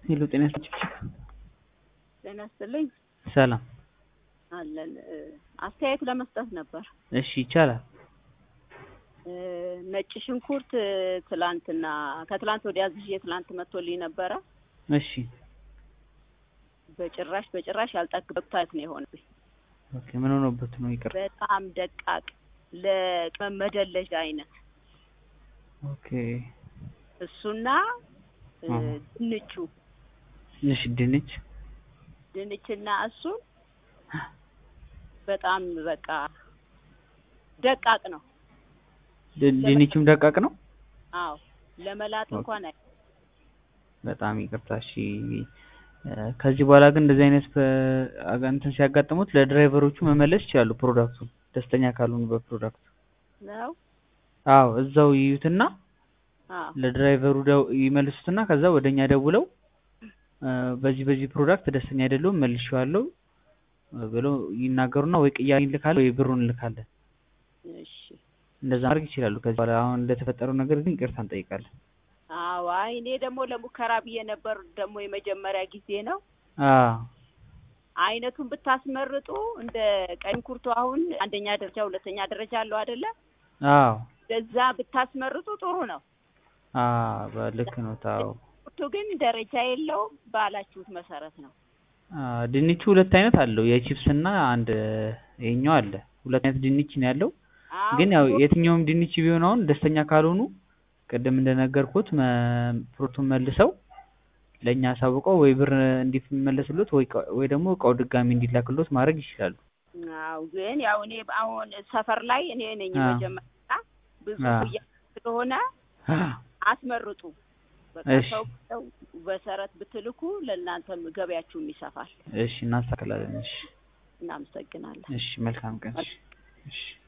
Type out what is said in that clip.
ሄሎ ጤና ይስጥልኝ። ጤና ይስጥልኝ ሰላም። አለን እ፣ አስተያየት ለመስጠት ነበር። እሺ ይቻላል። እ፣ ነጭ ሽንኩርት እ፣ ትላንትና ከትላንት ወዲያ ዝዤ ትላንት መጥቶልኝ ነበረ። እሺ በጭራሽ በጭራሽ ያልጠግበታይት ነው የሆነብኝ። ኦኬ ምን ሆኖበት ነው? ይቅር። በጣም ደቃቅ ለቅመም መደለዣ አይነት ኦኬ እሱና እ፣ አዎ። ድንቹ እሺ ድንች ድንችና እሱን በጣም በቃ ደቃቅ ነው። ድ- ድንቹም ደቃቅ ነው። አዎ ለመላጥ ኦኬ። እንኳን አይ በጣም ይቅርታ። እሺ እ፣ ከዚህ በኋላ ግን እንደዚህ አይነት ፕ- አጋ- እንትን ሲያጋጥሙት ለድራይቨሮቹ መመለስ ይችላሉ። ፕሮዳክቱን ደስተኛ ካልሆኑ በፕሮዳክቱ ነው። አዎ እዛው ይዩትና አዎ ለድራይቨሩ ደው- ይመልሱትና ከዛ ወደኛ ደውለው እ፣ በዚህ በዚህ ፕሮዳክት ደስተኛ አይደለሁም መልሼዋለሁ እ፣ ብለው ይናገሩና ወይ ቅያሬ እንልካለን ወይ ብሩን እንልካለን። እሺ እንደዛ ማድረግ ይችላሉ። ከዚህ በኋላ አሁን እንደተፈጠረው ነገር ግን ይቅርታ እንጠይቃለን። አዎ አይ እኔ ደግሞ ለሙከራ ብዬ ነበር። ደግሞ የመጀመሪያ ጊዜ ነው። አዎ አይነቱን ብታስመርጡ እንደ ቀይ ሽንኩርቱ አሁን አንደኛ ደረጃ ሁለተኛ ደረጃ አለው አይደለ? አዎ በዛ ብታስመርጡ ጥሩ ነው። አዎ በልክ ነው። ታው ሽንኩርቱ ግን ደረጃ የለውም ባላችሁት መሰረት ነው። ድንቹ ሁለት አይነት አለው የቺፕስ እና አንድ ይሄኛው አለ። ሁለት አይነት ድንች ነው ያለው። አዎ ግን ያው ሽንኩርቱ የትኛውም ድንች ቢሆን አሁን ደስተኛ ካልሆኑ ቅድም እንደነገርኩት መ- ፕሮቱን መልሰው ለእኛ አሳውቀው ወይ ብር እንዲመለስሎት ወይ እቃ- ወይ ደግሞ እቃው ድጋሚ እንዲላክሎት ማድረግ ይችላሉ። አዎ ግን ያው እኔ አሁን ሰፈር ላይ እኔ ነኝ አዎ። መጀመሪያ ብዙ አዎ። ኩያ ስለሆነ አስመርጡ። በቃ እሺ ሰው ሰው በሰረት ብትልኩ ለእናንተም ገበያችሁም ይሰፋል። እሺ እናስተካክላለን። እሺ እናመሰግናለን። እሺ መልካም ቀን። እሺ እሺ